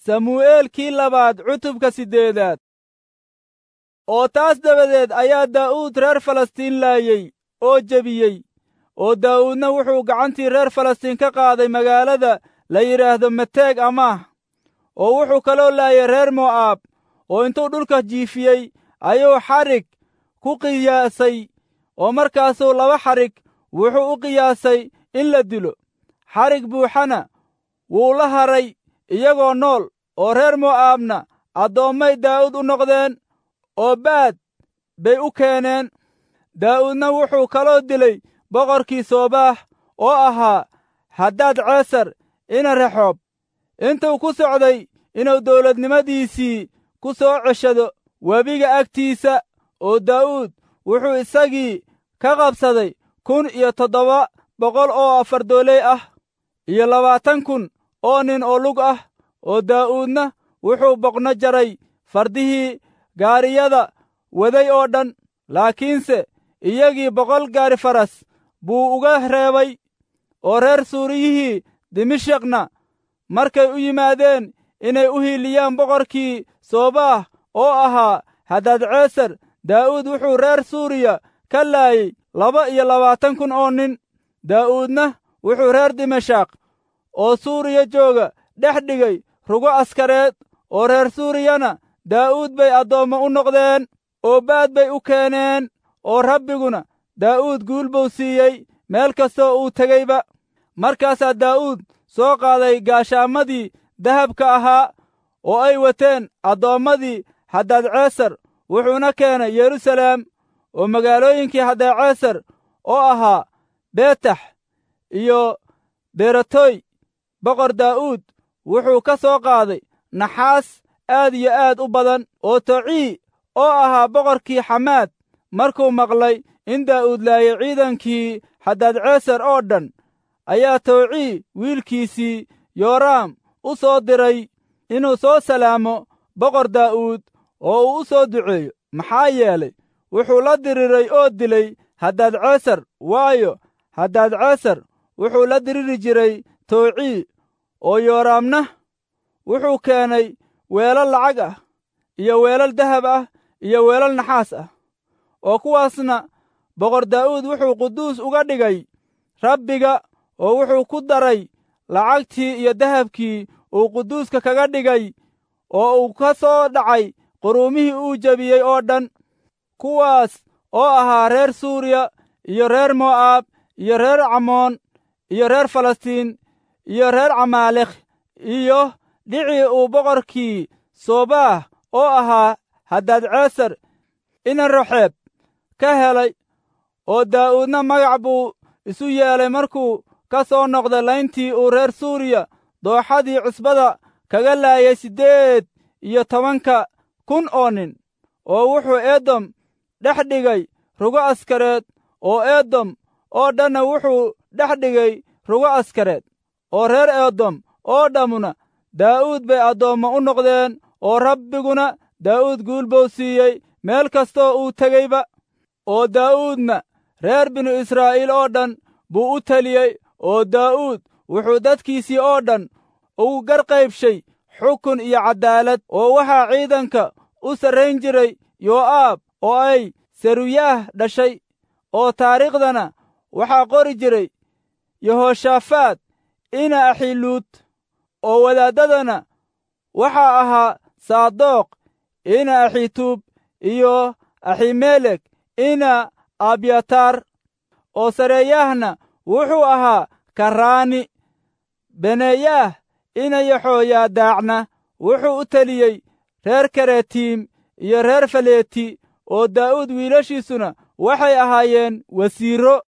samu'eelkii labaad cutubka siddeedaad oo taas dabadeed ayaa daa'uud reer falastiin laayey oo jebiyey oo daa'uudna wuxuu gacantii reer falastiin ka qaaday magaalada la yidhaahdo meteeg amaah oo wuxuu kaloo laayay reer mo'aab oo intuu dhulka jiifiyey ayuu xadhig ku qiyaasay oo markaasuu laba xadhig wuxuu u qiyaasay in la dilo xadhig buuxana wuu la haray iyagoo nool oo reer mo'aabna addoommay daa'uud u noqdeen oo baad bay u keeneen daa'uudna wuxuu kaloo dilay boqorkii soobaax oo ahaa haddaad ceesar ina rexoob intuu ku socday inuu dawladnimadiisii ku soo ceshado webiga agtiisa oo daa'uud wuxuu isagii ka qabsaday kun iyo toddoba boqol oo afardooley ah iyo labaatan kun oo nin oo lug ah oo daa'uudna wuxuu boqno jaray fardihii gaariyada waday oo dhan laakiinse iyagii boqol gaari faras buu uga reebay oo reer suuriyihii dimashikna markay u yimaadeen inay u hiiliyaan boqorkii soobaah oo ahaa haddaad ceesar daa'uud wuxuu reer suuriya ka laayey laba iyo labaatan kun oo nin daa'uudna wuxuu reer dimashak oo suuriya jooga dhex dhigay rugo askareed oo reer suuriyana daa'uud bay addoommo u noqdeen oo baad bay u keeneen oo rabbiguna daa'uud guul buu siiyey meel kastoo uu tegeyba markaasaa daa'uud soo qaaday gaashaamadii dahabka ahaa oo ay wateen addoommadii haddaadceesar wuxuuna keenay yeruusaleem oo magaalooyinkii haddaadceesar oo ahaa beetax iyo beratoy boqor daa'uud wuxuu ka soo qaaday naxaas aad iyo aad u badan oo tocii oo ahaa boqorkii xamaad markuu maqlay in daa'uud laayay ciidankii haddaadceesar oo dhan ayaa towcii wiilkiisii yooraam u soo diray inuu soo salaamo boqor daa'uud oo uu u soo duceeyo maxaa yeelay wuxuu la diriray oo dilay haddaadceesar waayo haddaadceesar wuxuu la diriri jiray towcii oo yooraamna wuxuu keenay weelal lacag ah iyo weelal dahab ah iyo weelal naxaas ah oo kuwaasna boqor daa'uud wuxuu quduus uga dhigay rabbiga oo wuxuu ku daray lacagtii iyo dahabkii uu quduuska kaga dhigay oo uu ka soo dhacay quruumihii uu jebiyey oo dhan kuwaas oo ahaa reer suuriya iyo reer mo'aab iyo reer camoon iyo reer falastiin iyo reer camaalekh iyo dhicii uu boqorkii soobaah oo ahaa haddaadceesar ina roxeeb ka helay oo daa'uudna magac buu isu yeelay markuu ka soo noqday layntii uu reer suuriya dooxadii cusbada kaga laayay siddeed iyo tobanka kun oo nin oo wuxuu edom dhex dhigay rugo askareed oo edom oo dhanna wuxuu dhex dhigay rugo askareed oo reer edom oo dhammuna daa'uud bay addoommo u noqdeen oo rabbiguna daa'uud guul buu siiyey meel kastoo uu tegeyba oo daa'uudna reer binu israa'iil oo dhan buu u teliyey oo daa'uud wuxuu dadkiisii oo dhan ugu garqaybshay xukun iyo caddaalad oo waxaa ciidanka u sarrayn jiray yoo'aab oo ay seruyaah dhashay oo taariikhdana waxaa qori jiray yehoshaafaad ina axiluud oo wadaaddadana waxaa ahaa saadoq ina axituub iyo aximelek ina abyataar oo sareeyaahna wuxuu ahaa karaani beneeyaah ina yaxooyaadaacna wuxuu u teliyey reer karetiim iyo reer faleeti oo daa'uud wiilashiisuna waxay ahaayeen wasiirro